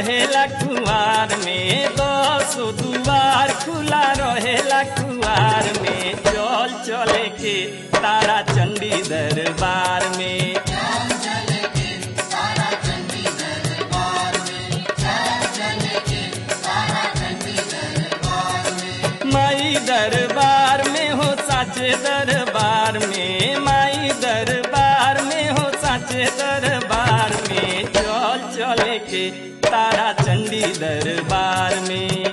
रहेला कुआर में दस दुआर खुला रहेला कुआर में चल चले के तारा चंडी दरबार में माई दरबार में हो साचे दरबार में माई दरबार में हो साचे दरबार में चल चले के तारा चंडी दरबार में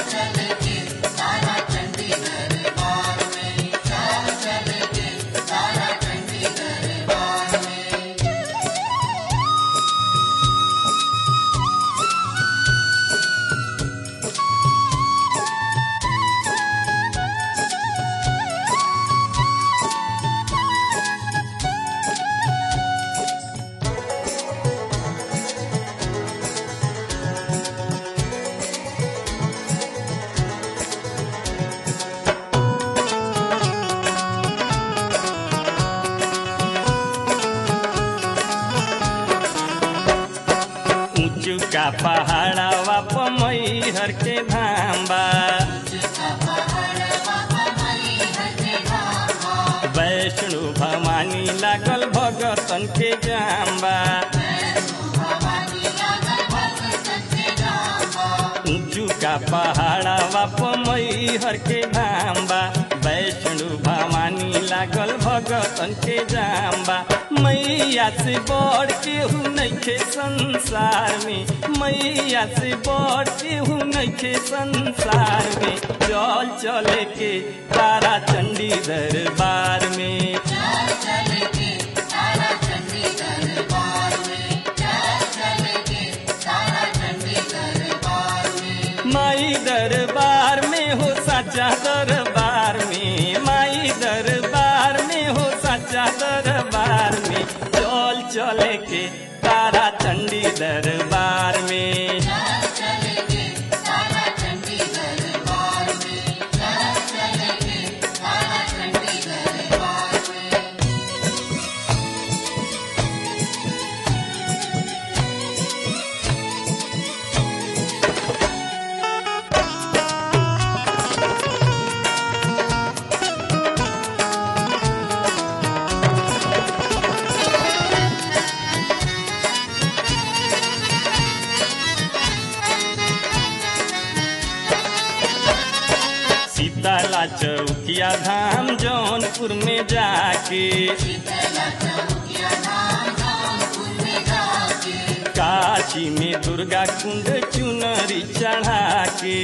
ऊंचू का पहाड़ावा पमई हर के धाम्बा वैष्णु भवानी लागल भगतन के जाम्बा ऊंचू का पहाड़ावा पमई हर के धाम्बा वैष्णु भवानी लागल भगतन के जाम्बा मैया से बड़ केहू नइखे संसार में मैया से बड़ केहू नइखे संसार में चल चले के तारा चंडी दरबार में माई दरबार में हो साचा दरबार में माई दरबार में हो साचा दरबार में चल चले के तारा चंडी दरबार में शीतला चौकिया धाम जौनपुर में जाके काशी में दुर्गा कुंड चुनरी चढ़ा के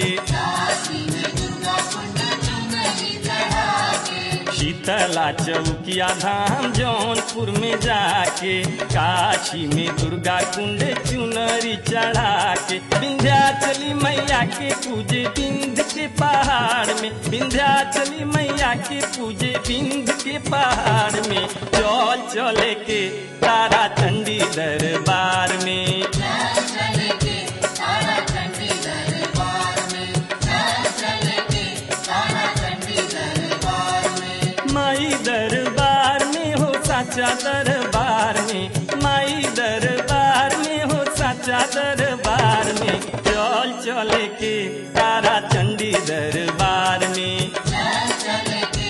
शीतला चौकिया धाम जौनपुर में जाके काशी में दुर्गा कुंड चुनरी चढ़ा के विंध्याचली मैया के पूजे बिंद के पहाड़ में विंध्याचली मैया के पूजे बिंद के पहाड़ में चल चले के तारा चंडी दरबार में माई दरबार में हो साचा दरबार में माई दरबार में हो साचा दरबार में चल चले के तारा चंडी दरबार में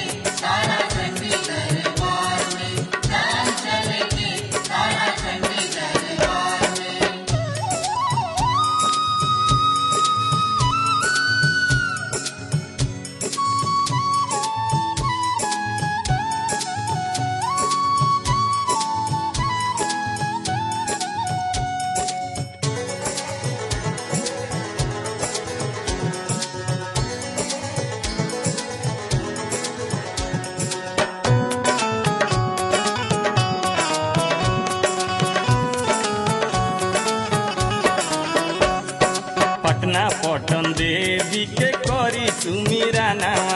पटना पटन देवी के करी सुमीरा नवा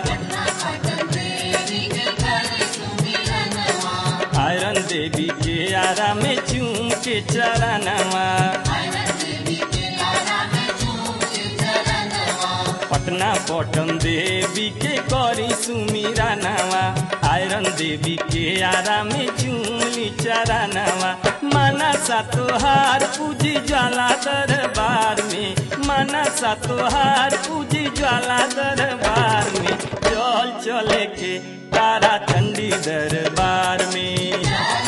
आयरन देवी के आरा में चूम के चरणवा पटना पटन देवी के करी सुमीरा नावा आयरन देवी के आरा में चूली चरानावा माना सा तोहार पूजी ज्वाला दरबार में माना सा तोहार पूजी ज्वाला दरबार में चल चले के तारा चंडी दरबार में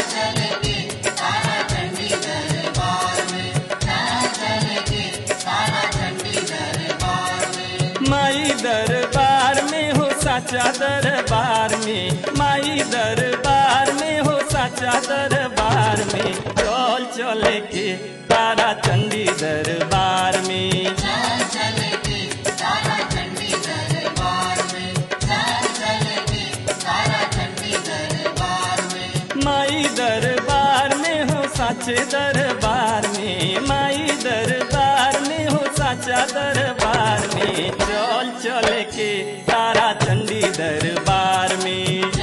माई दरबार में हो साचा दरबार में माई दरबार में हो साचा दरबार में चल चले के तारा चंडी दरबार में माई दरबार में हो साचे दरबार में माई दरबार में हो साचा दरबार में चल चल के तारा चंडी दरबार में